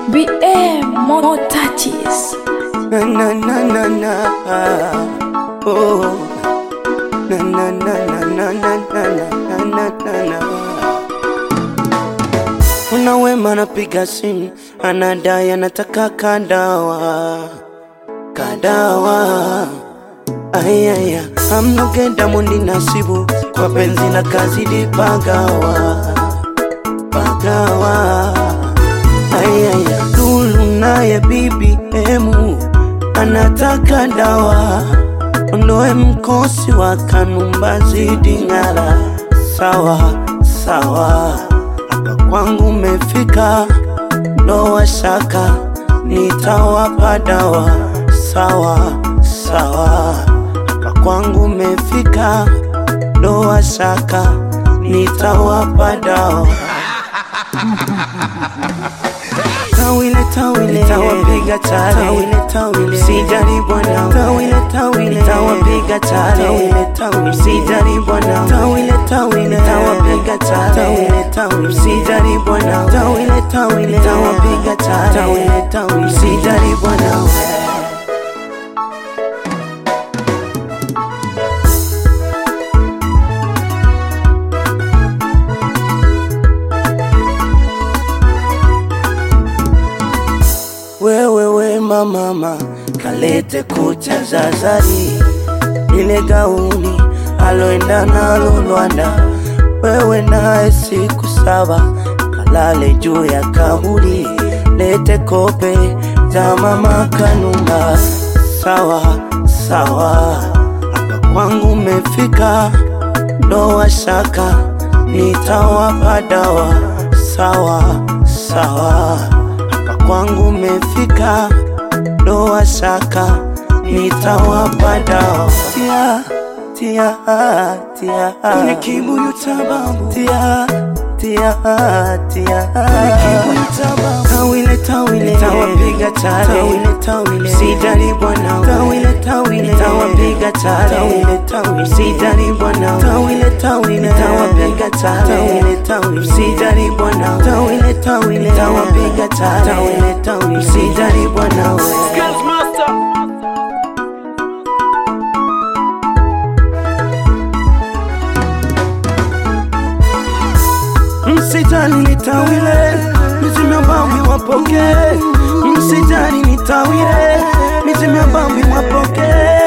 BM more touches. Na na na na na. Oh. Na na na na na na na na na na na. Kuna wema anapiga simu anadai anataka kadawa kadawa ayaya amnogenda mundi nasibu kwa penzi na kazidi pagawa pagawa ayaya lulu naye bibi emu anataka dawa ondoe mkosi wa kanumba zidi ng'ala sawa sawa hapa kwangu mefika ndoa shaka nitawapa dawa sawa sawa hapa kwangu mefika ndoa shaka nitawapa dawa tawile tawile tawapiga chale tawile tawile sijari bwana tawile tawile tawapiga chale tawile tawile sijari bwana tawile tawile tawapiga chale tawile tawile sijari bwana tawile tawile tawapiga chale tawile tawile sijari bwana wewe wema mama kalete kucha za zari ile gauni aloenda nalo Rwanda, wewe naye siku saba kalale juu ya kaburi, lete kope za mama Kanumba. Sawa sawa, hapa kwangu mefika, ndoa shaka nitawapa dawa. Sawa sawa, hapa kwangu mefika, ndoa shaka nitawapa dawa. Tia tia tia kwenye kibuyu cha babu tia tia tia kwenye kibuyu cha babu tawile tawile tawapiga chale tawile tawile sijali bwana tawile tawile tawapiga chale tawile tawile sijali bwana tawile tawile tawapiga chale tawile tawile sijali bwana tawile tawile tawapiga chale tawile tawile sijali bwana wewe Skills Master. Msijali nitawile, mizimu ya mbambi wapoke. Msijali nitawile, mizimu ya mbambi wapoke.